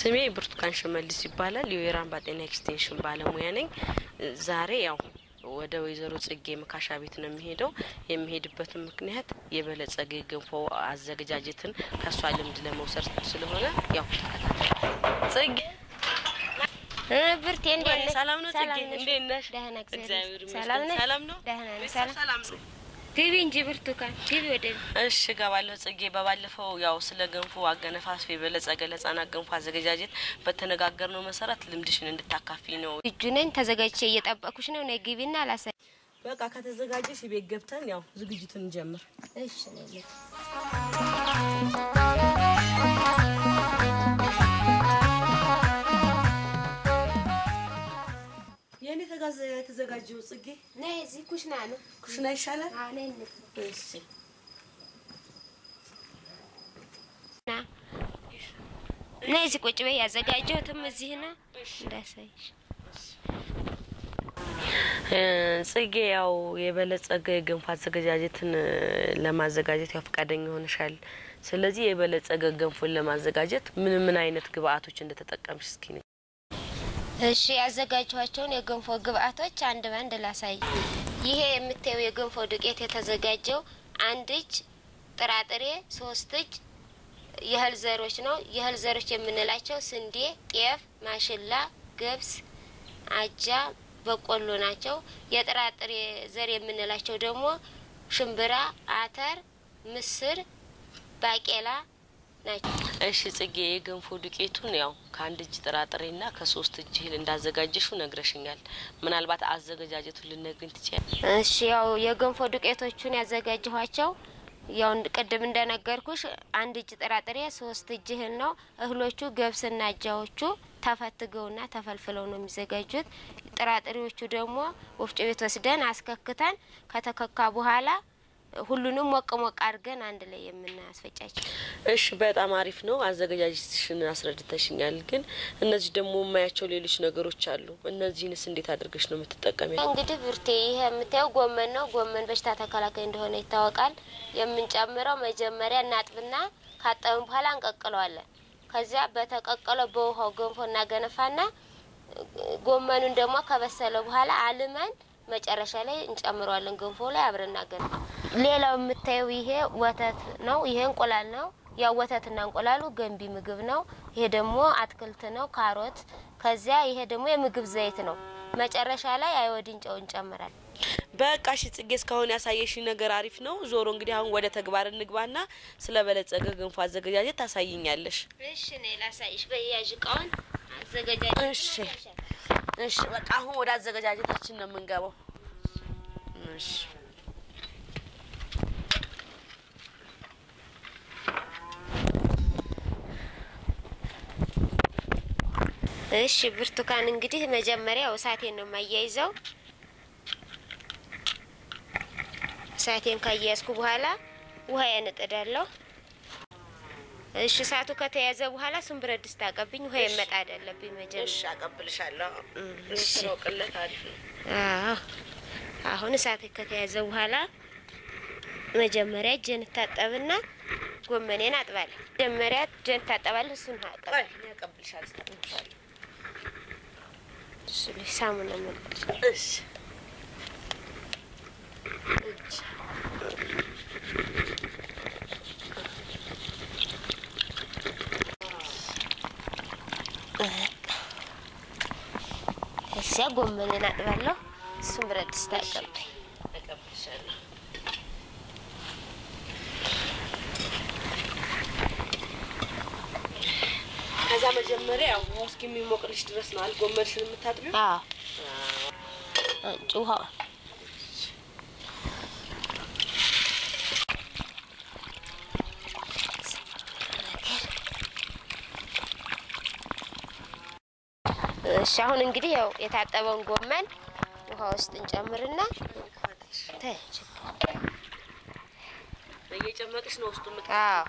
ስሜ ብርቱካን ሽመልስ ይባላል። የወይራምባ ጤና ኤክስቴንሽን ባለሙያ ነኝ። ዛሬ ያው ወደ ወይዘሮ ጽጌ መካሻ ቤት ነው የሚሄደው። የሚሄድበትን ምክንያት የበለጸገ ገንፎ አዘገጃጀትን ከእሷ ልምድ ለመውሰድ ስለሆነ ያው ጽጌ ብርቴ እንዴት ነሽ? ሰላም ነው። ጽጌ ሰላም ነሽ? እንዴት ነሽ? ደህና እግዚአብሔር እግዚአብሔር ይመስገን። ይመስገን። ሰላም ነሽ? ሰላም ነው። ደህና ነኝ። ቤተሰብ ሰላም ሰላም ነው። ግቢ እንጂ ብርቱካን ግቢ ወደ እሺ እገባለሁ። ጽጌ በባለፈው ያው ስለ ገንፎ አገነፋፍ የበለጸገ ለህጻናት ገንፎ አዘገጃጀት በተነጋገርነው መሰረት ልምድሽን እንድታካፊ ነው። እጁ ነኝ ተዘጋጅቼ እየጠበኩሽ ነው። ነይ ግቢና አላሳይ በቃ ከተዘጋጀሽ ቤት ገብተን ያው ዝግጅቱን እንጀምር። እሺ ነይ የእኔ ተጋዘ የተዘጋጀው ጽጌ ነይ እዚህ ኩሽና ነው። ኩሽና ይሻላል። አዎ ነይ እንሂድ። እሺ ና ነይ እዚህ ቁጭ በይ። ያዘጋጀሁትም እዚህ ነው እንዳሳይሽ። እ ጽጌ ያው የበለጸገ የገንፎ አዘገጃጀትን እ ለማዘጋጀት ያው ፈቃደኛ ሆነሻል። ስለዚህ የበለጸገ ገንፎን ለማዘጋጀት ምን ምን አይነት ግብአቶች እንደተጠቀምሽ እስኪ ንገሪኝ። እሺ ያዘጋጀኋቸውን የገንፎ ግብአቶች አንድ ባንድ ላሳይ። ይሄ የምታየው የገንፎ ዱቄት የተዘጋጀው አንድ እጅ ጥራጥሬ፣ ሶስት እጅ የእህል ዘሮች ነው። የእህል ዘሮች የምንላቸው ስንዴ፣ ጤፍ፣ ማሽላ፣ ገብስ፣ አጃ፣ በቆሎ ናቸው። የጥራጥሬ ዘር የምንላቸው ደግሞ ሽምብራ፣ አተር፣ ምስር፣ ባቄላ ናቸው። እሺ ጽጌ የገንፎ ዱቄቱን ያው ከአንድ እጅ ጥራጥሬና ከሶስት እጅ እህል እንዳዘጋጀሽው ነግረሽኛል። ምናልባት አዘገጃጀቱን ልነግሪኝ ትችያለሽ? እሺ ያው የገንፎ ዱቄቶቹን ያዘጋጀኋቸው ያው እንድ- ቅድም እንደነገርኩሽ አንድ እጅ ጥራጥሬ ሶስት እጅ እህል ነው። እህሎቹ ገብስና አጃዎቹ ተፈትገውና ተፈልፍለው ነው የሚዘጋጁት። ጥራጥሬዎቹ ደግሞ ወፍጮ ቤት ወስደን አስከክተን ከተከካ በኋላ ሁሉንም ሞቅ ሞቅ አድርገን አንድ ላይ የምናስፈጫቸው። እሺ በጣም አሪፍ ነው። አዘገጃጀትሽን አስረድተሽኛል። ግን እነዚህ ደግሞ የማያቸው ሌሎች ነገሮች አሉ። እነዚህንስ እንዴት አድርገሽ ነው የምትጠቀሚ? እንግዲህ ብርቴ ይሄ የምታየው ጎመን ነው። ጎመን በሽታ ተከላካይ እንደሆነ ይታወቃል። የምንጨምረው መጀመሪያ እናጥብና ካጠብን በኋላ እንቀቅለዋለን። ከዚያ በተቀቀለው በውሃው ገንፎ እናገነፋና ጎመኑን ደግሞ ከበሰለ በኋላ አልመን መጨረሻ ላይ እንጨምረዋለን። ገንፎ ላይ አብረን እናገነፋ። ሌላው የምታየው ይሄ ወተት ነው። ይሄ እንቁላል ነው። ያው ወተትና እንቁላሉ ገንቢ ምግብ ነው። ይሄ ደግሞ አትክልት ነው፣ ካሮት። ከዚያ ይሄ ደግሞ የምግብ ዘይት ነው። መጨረሻ ላይ አይወድን ጨው እንጨምራለን። በቃ እሺ ጽጌ፣ እስካሁን ያሳየሽኝ ነገር አሪፍ ነው። ዞሮ እንግዲህ አሁን ወደ ተግባር እንግባና ስለ በለጸገ ገንፎ አዘገጃጀት ታሳይኛለሽ። እሺ ነይ ላሳይሽ። በያዥ እቃውን አዘገጃጅ። እሺ እሺ፣ በቃ አሁን ወደ አዘገጃጀታችን ነው የምንገባው። እሺ እሺ ብርቱካን፣ እንግዲህ መጀመሪያ እሳቴን ነው የማያይዘው። እሳቴን ካያያዝኩ በኋላ ውሃ ያነጥዳለሁ። እሺ እሳቱ ከተያዘ በኋላ እሱን ብረት ድስት አቀብኝ። ውሃ የመጣድ አለብኝ መጀመሪያ። እሺ፣ አቀብልሻለሁ። እሺ። ስራው ቅለት አሪፍ ነው። አዎ አሁን እሳት ከተያዘ በኋላ መጀመሪያ እጄን እታጠብና ጎመኔን አጥባለሁ። መጀመሪያ እጄን እታጠባለሁ። እሱን አጠብ ቆይ እኔ አቀብልሻለሁ፣ አስታጥብሻለሁ። እሱ ላይ ሳሙና መለስ እሺ እጅ እዚያ ጎመኔን አጥባለሁ። እሱን ብረት ድስት አቀባይ አቀብልሻለሁ። ከዛ መጀመሪያ ያው ውሃው እስከሚሞቅልሽ ድረስ ነው አይደል ጎመንሽን የምታጥቢው? አዎ አንጭ ውሃው እሺ አሁን እንግዲህ ያው የታጠበውን ጎመን ውሃ ውስጥ እንጨምርና ተይ ችግር እየጨመቅሽ ነው ውስጡ ምጥ አዎ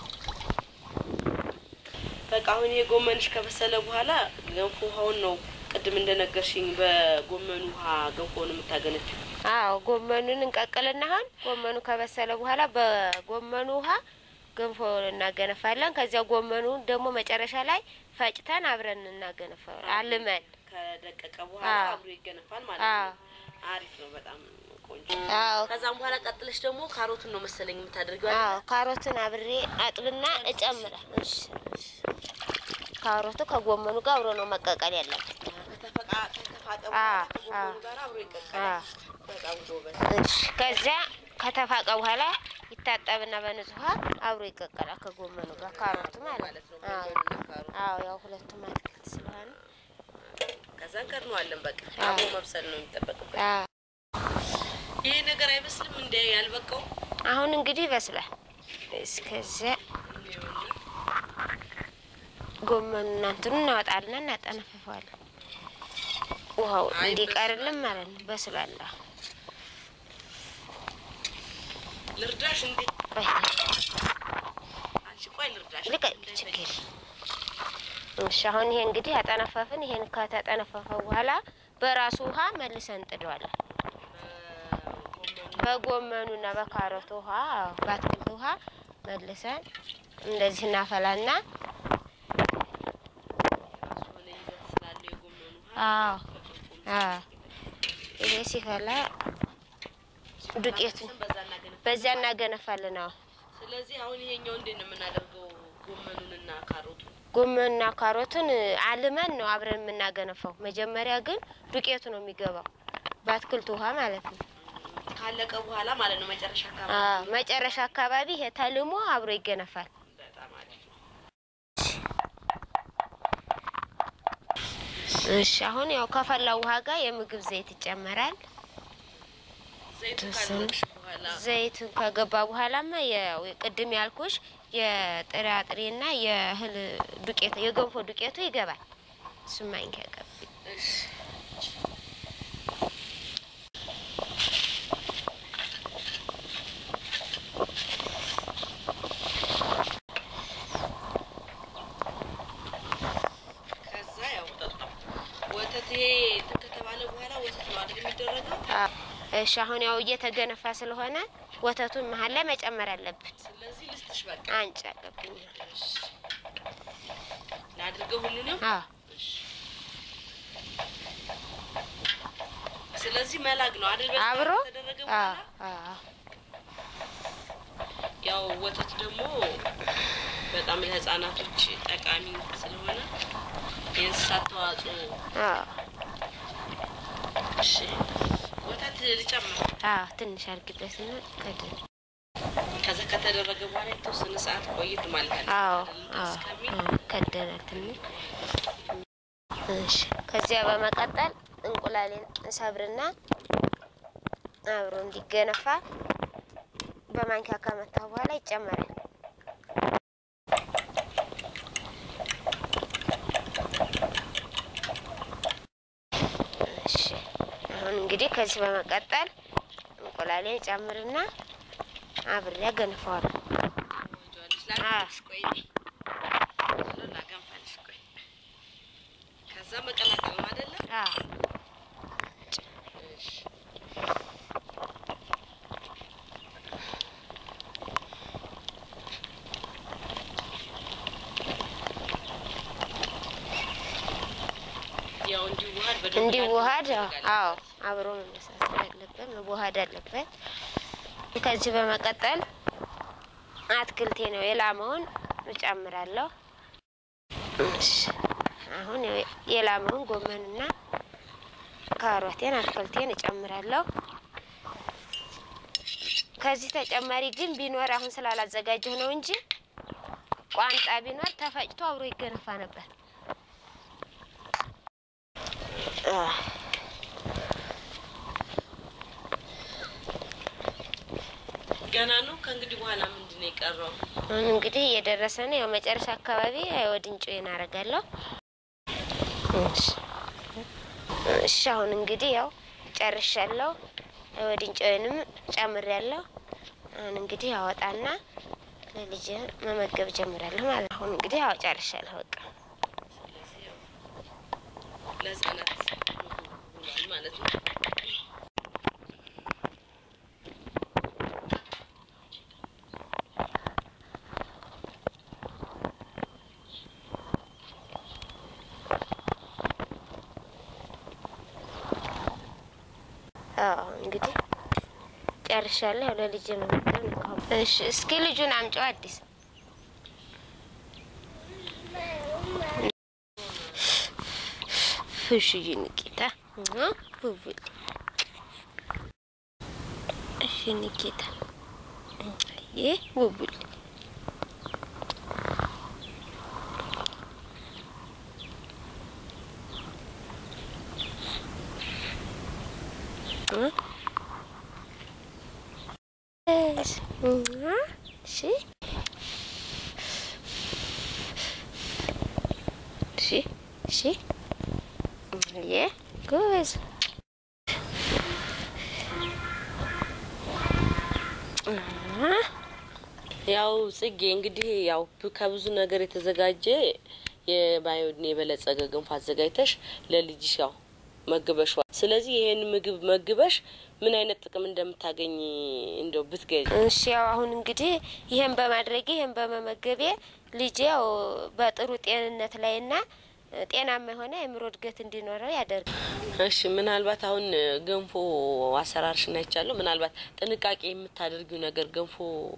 በቃ አሁን ይሄ ጎመንሽ ከበሰለ በኋላ ገንፎ ውሃውን ነው ቅድም እንደነገርሽኝ በጎመን ውሃ ገንፎ ነው የምታገነችው። አዎ ጎመኑን እንቀቅልና አሁን ጎመኑ ከበሰለ በኋላ በጎመኑ ውሃ ገንፎ እናገነፋለን። ከዚያ ጎመኑ ደግሞ መጨረሻ ላይ ፈጭተን አብረን እናገነፋለን አልመን። ከደቀቀ በኋላ አዎ። አብሮ ይገነፋል ማለት አዎ ነው። አሪፍ ነው፣ በጣም ቆንጆ። አዎ ከዛም በኋላ ቀጥለሽ ደግሞ ካሮቱን ነው መሰለኝ የምታደርጊው አይደል? አዎ ካሮትን አብሬ አጥብና እጨምራል። እሺ ካሮቱ ከጎመኑ ጋር አብሮ ነው መቀቀል ያለበት። ከተፈቃ ከተፋቀ አዎ፣ በኋላ ከጎመኑ አዎ። ጋር አብሮ ይቀቀላል። አዎ በጣም ጎበዝ። እሺ ከዚያ ከተፋቀ በኋላ ይታጠብና በንጹህ ውሃ አብሮ ይቀቀላል ከጎመኑ ጋር ካሮቱ ማለት ማለት ነው ነው። አዎ ጎመኑና ካሮቱ። አዎ ያው ሁለቱም አትክልት ስለሆነ ከዛ እንከድነዋለን። በቃ አዎ። አብሮ መብሰል ነው የሚጠበቅበት። አዎ ይሄ ነገር አይመስልም እንደ ያልበቃው አሁን እንግዲህ ይበስላል። እስከዚያ ጎመኑና እንትኑ እናወጣልና እናጠነፍፈዋለን። ውሃው አይ እንዲቀርልን ማለት ነው። በስሏል። አሁን ልርዳሽ እንዴ? ቆይ አንቺ ቆይ ልርዳሽ። ልቀቅ፣ ችግር የለም። እሺ አሁን ይሄ እንግዲህ አጠነፈፍን። ይሄን ከተጠነፈፈ በኋላ በራሱ ውሃ መልሰን እንጥደዋለን። በጎመኑና በካሮቱ ውሃ አዎ፣ በአትክልት ውሃ መልሰን እንደዚህ እናፈላና ራሱ ሆነ ይዘት ስላለው የጎመኑ ውሃ አዎ አዎ ይሄ ሲፈላ ዱቄቱን በዛ እናገነፍ። በዚያ እናገነፋለን። አዎ ስለዚህ አሁን ይሄኛው እንዴት ነው የምናደርገው? ጎመኑንና ካሮቱን ጎመንና ካሮቱን አልመን ነው አብረን የምናገነፋው። መጀመሪያ ግን ዱቄቱ ነው የሚገባው በአትክልት ውሃ ማለት ነው። ካለቀ በኋላ ማለት ነው መጨረሻ አካባቢ። አዎ መጨረሻ አካባቢ ይሄ ተልሞ አብሮ ይገነፋል። በጣም አሪፍ ነው። እሺ አሁን ያው ከፈላው ውሃ ጋር የምግብ ዘይት ይጨመራል። ዘይቱ ተወሰነ። ካለቀሽ በኋላ ዘይት ከገባ በኋላማ ያው ቅድም ያልኩሽ የጥራጥሬና የእህል ዱቄት የገንፎ ዱቄቱ ይገባል። እሱም ማንኪያ ቀብ እሺ ከዛ ያው ጠጣ ወተት ይሄ እንትን ከተባለ በኋላ ወተት ነው አይደል የሚደረገው? አዎ። እሺ አሁን ያው እየተገነፋ ስለሆነ ወተቱን መሀል ላይ መጨመር አለብን። ስለዚህ ልስጥሽ በቃ አንጭ አለብኝ። እሺ ላድርገው ሁሉንም። አዎ እሺ ስለዚህ መላግ ነው አይደል? በዛ አብሮ ከተደረገ አዎ በኋላ አዎ ያው ወተት ደግሞ በጣም ለህፃናቶች ጠቃሚ ስለሆነ የእንስሳት ተዋጽኦ። አዎ እሺ ወተት ልጨምር። አዎ ትንሽ አድርግበትና ከድን ከዛ ከተደረገ በኋላ የተወሰነ ሰዓት ቆይት ማለት አለ አዎ አይደል? አዎ እስከሚል አዎ፣ ከደናል ትንሽ እሺ። ከዚያ በመቀጠል እንቁላሌን ሰብርና አብሮ እንዲገነፋ በማንኪያ ከመታ በኋላ ይጨመራል። እሺ አሁን እንግዲህ ከዚህ በመቀጠል እንቁላሌን ጨምርና አብሬ አገንፈዋለሁ። ወንጀልሽ ላገንፈልሽ ቆይ እኔ ላገንፈልሽ ቆይ ከዛ መቀላቀል ነው አይደለ? አዎ እሺ ያው እንዲዋሃድ በደንብ እንዲዋሃድ ማድረግ አዎ አለበት። አብሮ መመሳሰል አለበት፣ መዋሃድ አለበት። ከዚህ በመቀጠል አትክልቴ ነው የላመውን እጨምራለሁ። እሺ አሁን የ- የላመውን ጎመንና ካሮቴን አትክልቴን እጨምራለሁ። ከዚህ ተጨማሪ ግን ቢኖር አሁን ስላላዘጋጀሁ ነው እንጂ ቋንጣ ቢኖር ተፈጭቶ አብሮ ይገነፋ ነበር። አህ ገና ነው። ከእንግዲህ በኋላ ምንድን ነው የቀረው? አሁን እንግዲህ እየደረሰ ነው። ያው መጨረሻ አካባቢ አይወድን ጮዬን አደርጋለሁ። እሺ እሺ፣ አሁን እንግዲህ ያው ጨርሻለሁ። አይወድን ጮዬንም ጨምሬያለሁ። አሁን እንግዲህ አወጣና ለልጅ መመገብ ጀምራለሁ ማለት ነው። አሁን እንግዲህ ያው ጨርሻለሁ። በቃ ለህጻናት ውሏል ማለት ነው። አዎ እንግዲህ ጨርሻለሁ። ያው ለልጅ መመገብ ነው። እሺ እስኪ ልጁን አምጪው አዲስ ፍሽዬ ንቄታ ውብል እሺ ንቄታ ይህ ውብል እሺ እሺ እሺ የ ጎበዝ ያው ጽጌ እንግዲህ ያው ከብዙ ነገር የተዘጋጀ የባዮድን የበለጸገ ገንፎ አዘጋጅተሽ ለልጅሽ ያው መግበሽዋል። ስለዚህ ይሄን ምግብ መግበሽ ምን አይነት ጥቅም እንደምታገኝ እንደው ብትገኝ። እሺ ያው አሁን እንግዲህ ይሄን በማድረጌ ይሄን በመመገቤ ልጄ ያው በጥሩ ጤንነት ላይና ጤናማ የሆነ የአእምሮ እድገት እንዲኖረው ያደርጋል። እሺ ምናልባት አሁን ገንፎ አሰራርሽን አይቻለሁ። ምናልባት ጥንቃቄ የምታደርጊው ነገር ገንፎ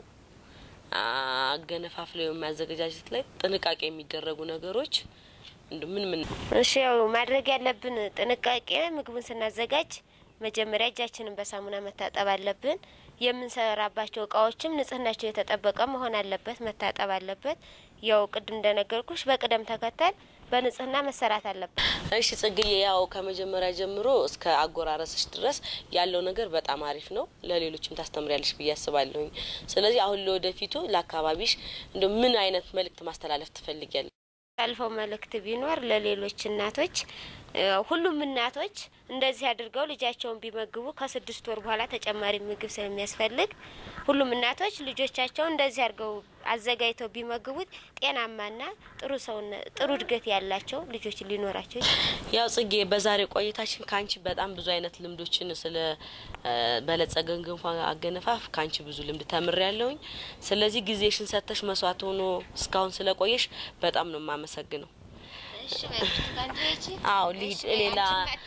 አገነፋፍ ላይ ማዘገጃጀት ላይ ጥንቃቄ የሚደረጉ ነገሮች እንደ ምን ምን? እሺ ያው ማድረግ ያለብን ጥንቃቄ ምግቡን ስናዘጋጅ መጀመሪያ እጃችንን በሳሙና መታጠብ አለብን። የምንሰራባቸው እቃዎችም ንጽህናቸው የተጠበቀ መሆን አለበት፣ መታጠብ አለበት። ያው ቅድም እንደነገርኩሽ በቅደም ተከተል በንጽህና መሰራት አለበት። እሺ ጽግዬ፣ ያው ከመጀመሪያ ጀምሮ እስከ አጎራረስሽ ድረስ ያለው ነገር በጣም አሪፍ ነው። ለሌሎችም ታስተምሪያለሽ ብዬ አስባለሁኝ። ስለዚህ አሁን ለወደፊቱ ለአካባቢሽ እንደ ምን አይነት መልእክት ማስተላለፍ ትፈልጊያለሽ? አልፈው መልእክት ቢኖር ለሌሎች እናቶች ሁሉም እናቶች እንደዚህ አድርገው ልጃቸውን ቢመግቡ ከስድስት ወር በኋላ ተጨማሪ ምግብ ስለሚያስፈልግ ሁሉም እናቶች ልጆቻቸውን እንደዚህ አድርገው አዘጋጅተው ቢመግቡት ጤናማና ጥሩ ሰውነ ጥሩ እድገት ያላቸው ልጆች ሊኖራቸው ያው ጽጌ በዛሬ ቆይታችን ከአንቺ በጣም ብዙ አይነት ልምዶችን ስለ በለጸገ ገንፎ አገነፋፍ ከአንቺ ብዙ ልምድ ተምሬ ያለውኝ። ስለዚህ ጊዜሽን ሰጥተሽ መስዋዕት ሆኖ እስካሁን ስለቆየሽ በጣም ነው የማመሰግነው። አዎ ልሂድ ሌላ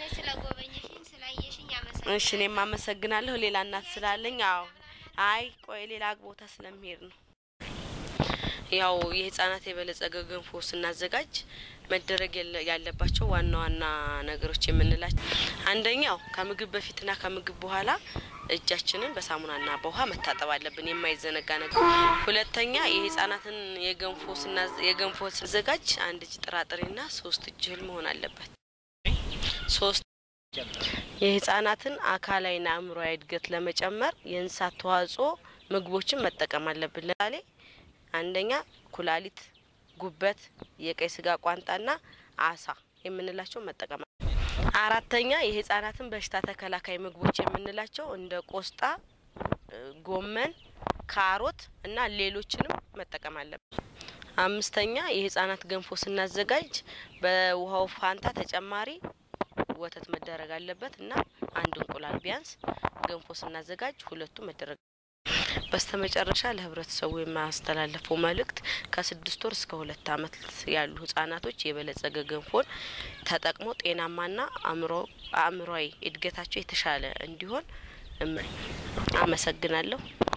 እሺ፣ እኔም አመሰግናለሁ። ሌላ እናት ስላለኝ አዎ፣ አይ ቆይ ሌላ ቦታ ስለሚሄድ ነው። ያው የህጻናት የበለጸገ ገንፎ ስናዘጋጅ መደረግ ያለባቸው ዋና ዋና ነገሮች የምንላቸው አንደኛው ከምግብ በፊትና ከምግብ በኋላ እጃችንን በሳሙናና በውሃ መታጠብ አለብን፣ የማይዘነጋ ነገር። ሁለተኛ የህጻናትን የገንፎ የገንፎ ስናዘጋጅ አንድ እጅ ጥራጥሬና ሶስት እጅ እህል መሆን አለበት። ሶስት የህጻናትን አካላዊና አእምሮዊ እድገት ለመጨመር የእንስሳት ተዋጽኦ ምግቦችን መጠቀም አለብን። ለምሳሌ አንደኛ ኩላሊት፣ ጉበት፣ የቀይ ስጋ ቋንጣና አሳ የምንላቸው መጠቀም አራተኛ የህጻናትን በሽታ ተከላካይ ምግቦች የምንላቸው እንደ ቆስጣ፣ ጎመን፣ ካሮት እና ሌሎችንም መጠቀም አለብን። አምስተኛ የህጻናት ገንፎ ስናዘጋጅ በውሃው ፋንታ ተጨማሪ ወተት መደረግ አለበት እና አንድ እንቁላል ቢያንስ ገንፎ ስናዘጋጅ ሁለቱ መደረግ በስተመጨረሻ ለህብረተሰቡ የማስተላለፈው መልእክት ከስድስት ወር እስከ ሁለት አመት ያሉ ህጻናቶች የበለጸገ ገንፎን ተጠቅሞ ጤናማና አእምሮአዊ እድገታቸው የተሻለ እንዲሆን አመሰግናለሁ።